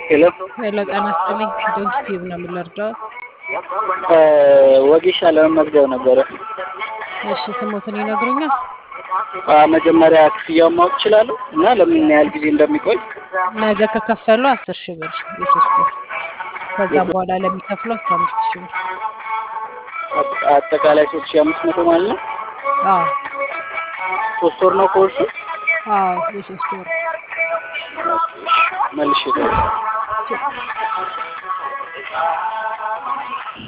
ሄሎ ሄሎ ጤና ይስጥልኝ። ዶንት ቲዩብ ነው የምንረዳው። ወጌሻ ለመመዝገብ ነበረ። እሺ ስሞትን ይነግሩኛል? አ፣ መጀመሪያ ክፍያውን ማወቅ እችላለሁ እና ለምን ያህል ጊዜ እንደሚቆይ? ነገ ከከፈሉ አስር ሺህ ብር የሶስት ወር ከዛም በኋላ ለሚከፍሉ አስራ አምስት ሺህ ብር። አጠ- አጠቃላይ ሶስት ሺህ አምስት መቶ ማለት ነው። አዎ ሶስት ወር ነው ኮርሱ። አዎ የሶስት ወር መልሼ